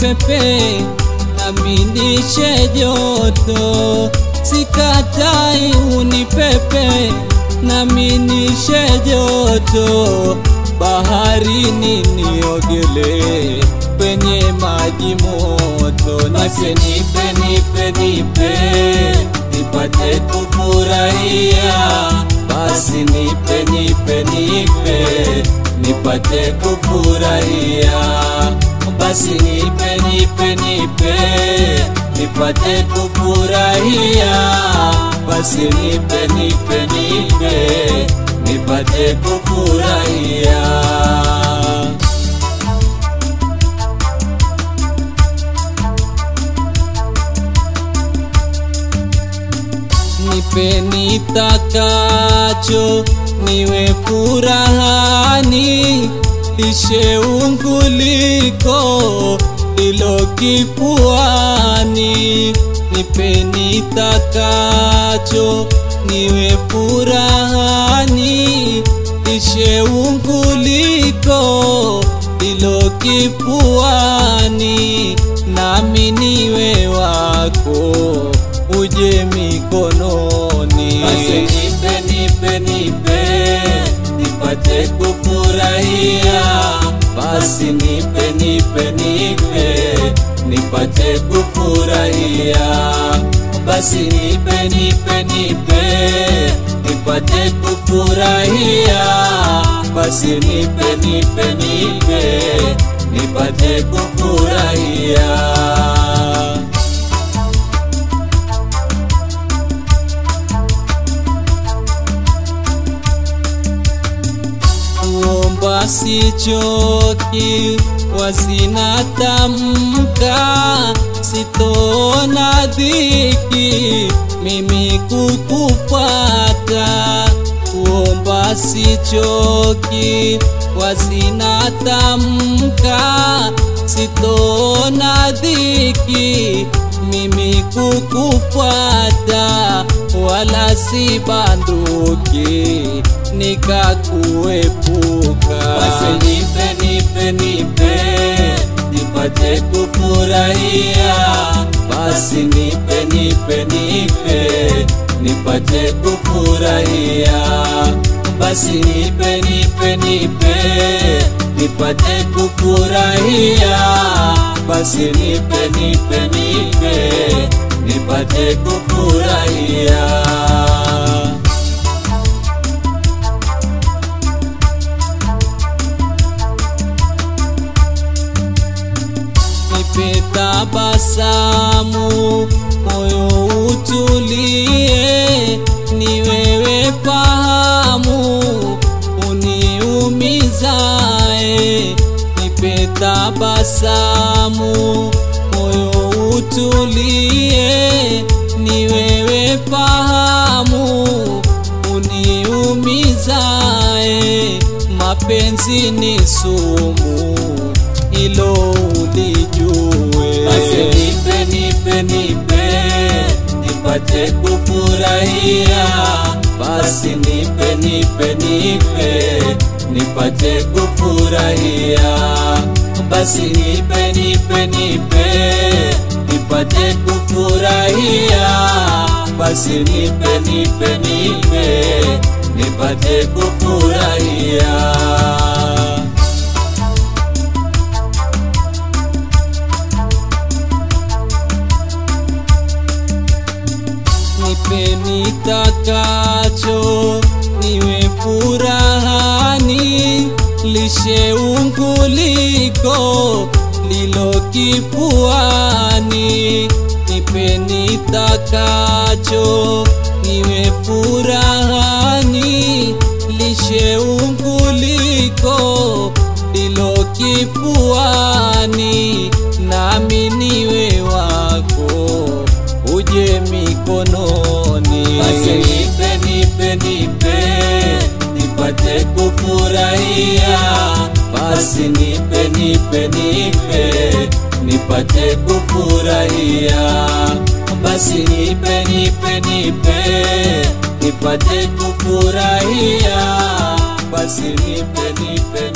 unipepe naminishe joto, sikatai unipepe naminishe joto, baharini niogele kwenye maji moto, Basi nipe nipe nipe nipate kufurahia, basi nipe nipe nipe nipate kufurahia, basi nipe nipe nipe nipate kufurahia, basi nipe nipe nipe nipate kufurahia. nipe nitakacho, niwe furahani, lishe unguliko lilo kifuani. Nipe nitakacho, niwe furahani, lishe unguliko lilo kifuani, nami niwe wako uje mikononi. Basi nipe nipe nipe nipate kufurahia, basi nipe nipe nipe nipate kufurahia, basi nipe nipe nipe nipate kufurahia, basi nipe nipe nipe nipate kufurahia. kuomba sichoki, wasina tamka, sitona dhiki mimi kukupata. Kuomba sichoki, wasina tamka, sitona dhiki mimi kukufuata, wala si banduki nikakuepuka. Basi nipe nipe nipe nipate kufurahia, basi nipe nipe nipe nipate kufurahia, basi nipe nipe nipe nipate kufurahia, basi nipe nipe nipe nipate kufurahia. nipe tabasamu, moyo utulie, ni wewe fahamu uniumizae. Nipe tabasamu, moyo utulie, ni wewe fahamu uniumizae. Mapenzi ni sumu, hilo ulijue. Basi nipe nipe nipe nipate kufurahia, basi nipe nipe nipe nipate kufurahia, basi nipe nipe nipe nipate kufurahia, basi nipe nipe nipe nipate kufurahia. nipe nitakacho, niwe furahani, lishe unguliko lilo kifuani. Nipe nitakacho, niwe furahani, lishe unguliko lilo kifuani, nami niwe wako uje mikononi. Basi nipe nipe nipe nipate kufurahia, basi nipe nipe nipe nipate kufurahia, basi nipe nipe nipe nipate kufurahia, basi nipe nipe